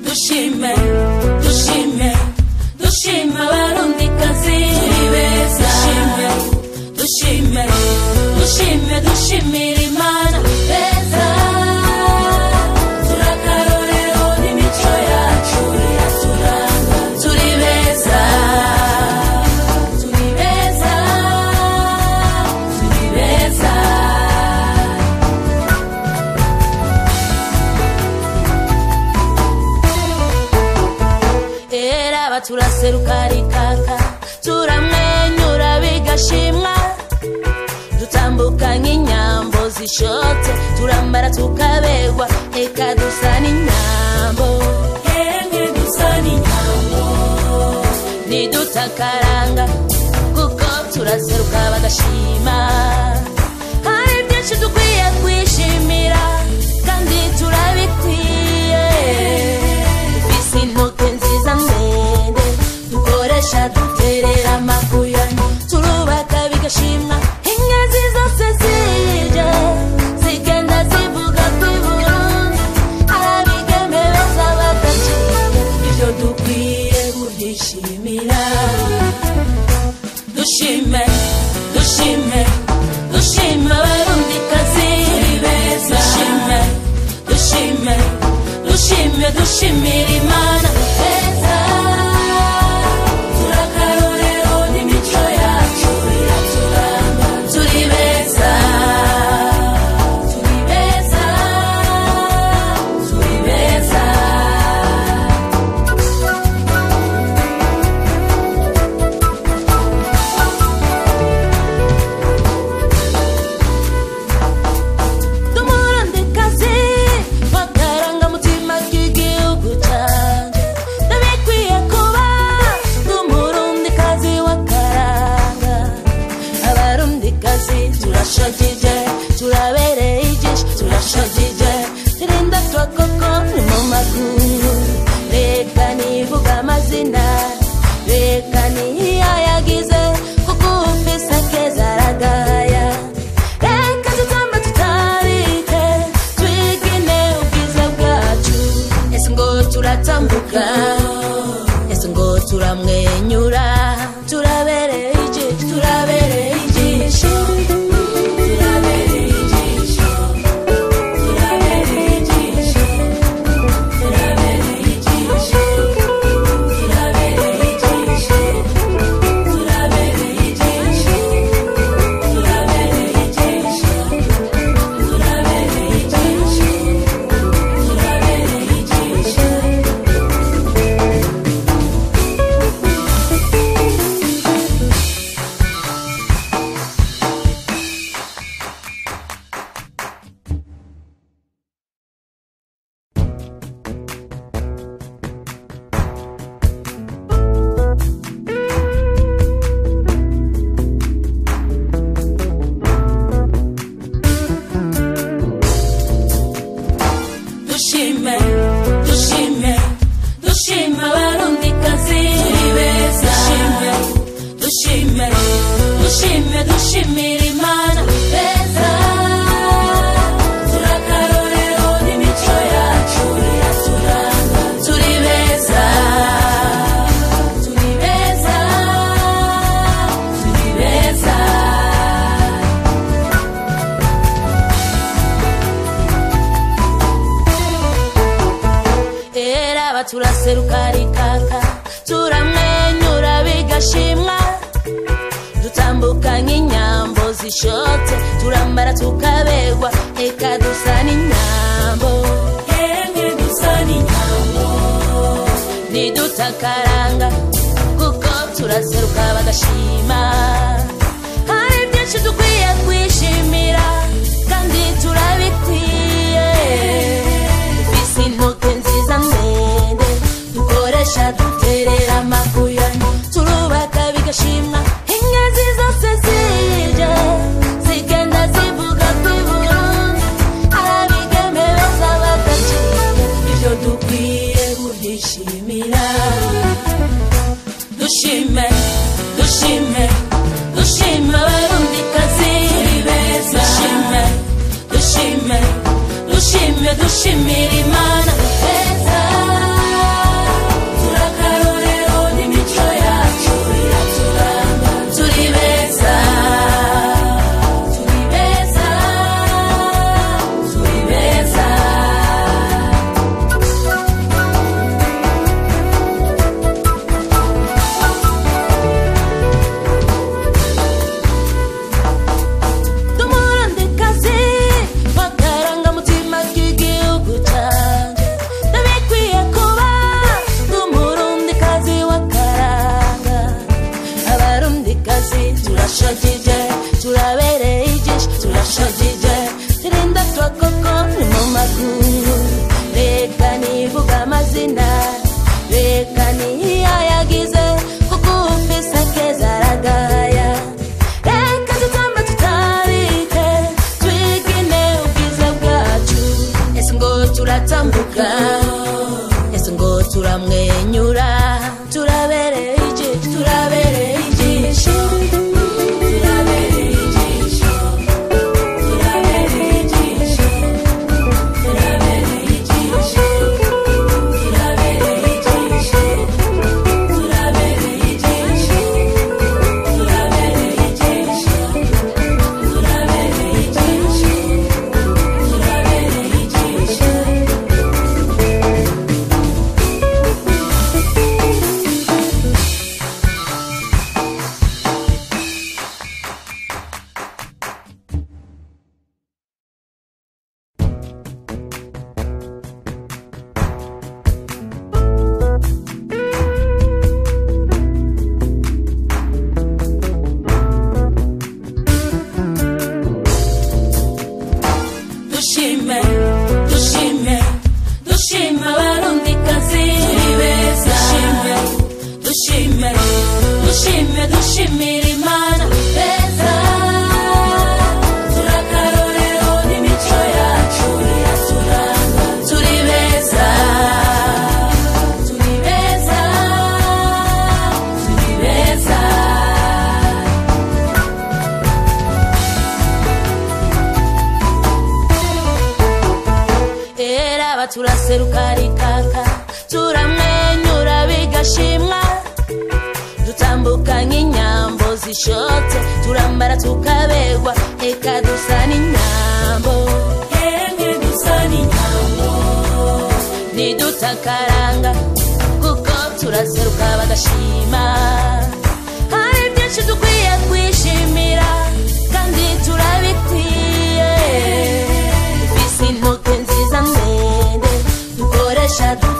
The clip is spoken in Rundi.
dushime dushime dushime abarundikazi turi beza dushime dushime dushime dushimira imana beza turakarorero n'imico yacu iraturanga turi beza turi beza turi beza era baturaseruka rikaka turamwenyura bigashimwa dutambuka nk'inyambo zishotse turambara tukaberwa eka dusa n'inyambo yemwe dusa n'inyambo nidutakaranga kuko turaseruka bagashima hari byinshi dukwiye kwishimira kandi turabikwiye dufise intoke nziza ndende dukoresha duterera amabuye turubaka bigashimwa ingazi zose zije zigenda zivuga kw'iburundi abigeme beza badaciye ibyo dukwiye kubyishimira dushime dushime dushime abarundikazi turi beza dushime dushime dushime dushimira imana beza turakarorero n'imico yacu iraturanga turi beza turi beza turi beza dumurandikazi wakarangamutima k'igihugu cyanjye ndabikwiye kuba dumurundikazi wakaranga abarundikazi turashagije turabereye ijisho turashagije turinda twakoko ni mu maguru reka nivuga amazina reka niyayagize kuko ufise keza aragaya reka tutambe tutarike twigine ubwiza bwacu ese ngo turatambuka ese ngo turamwenyura turabereye ijisho turabereye ijisho turabereye ijisho turabereye ijisho turabereye ijisho turabereye ijisho turabereye ijisho turabereye ijisho turabereye ijisho turabereye ijisho dushime dushime dushime abarundikazi turi beza dushime dushime dushime dushimira imana beza turakarorero n'imico yacu iraturanga turi beza turi beza turi beza era baturaseruka rikaka turamwenyura bigashimwa dutambuka nk'inyambo zishotse turambara tukaberwa eka dusa n'inyambo yemwe dusa n'inyambo nidutakaranga kuko turaseruka bagashima hari byinshi dukwiye kwishimira kandi turabikwiye dufise intoke nziza ndende dukoresha duterera amabuye turubaka bigashimwa ingazi zose zije zigenda zivuga kw'iburundi abigeme beza badaciye ibyo dukwiye kubyishimira dushime dushime dushime abarundikazi turi beza dushime dushime dushime dushimira imana beza turamwenyura turabereye ijisho turabereye ijisho turabereye ijisho turabereye ijisho turabereye ijisho turabereye ijisho turabereye ijisho turabereye ijisho turabereye ijisho turabereye ijisho dushime dushime dushime abarundikazi turi beza dushime dushime dushime dushimira imana beza turakarorero n'imico yacu iraturanga turi beza turi beza turi beza era aba turaseruka rikaka turamwenyura bigashimwa dutambuka nk'inyambo zishotse turambara tukaberwa eka dusa n'inyambo yemwe dusa n'inyambo ntidutakaranga kuko turaseruka bagashima hari byinshi dukwiye kwishimira kandi turabikwiye dufise intoke nziza ndende dukoresha dufite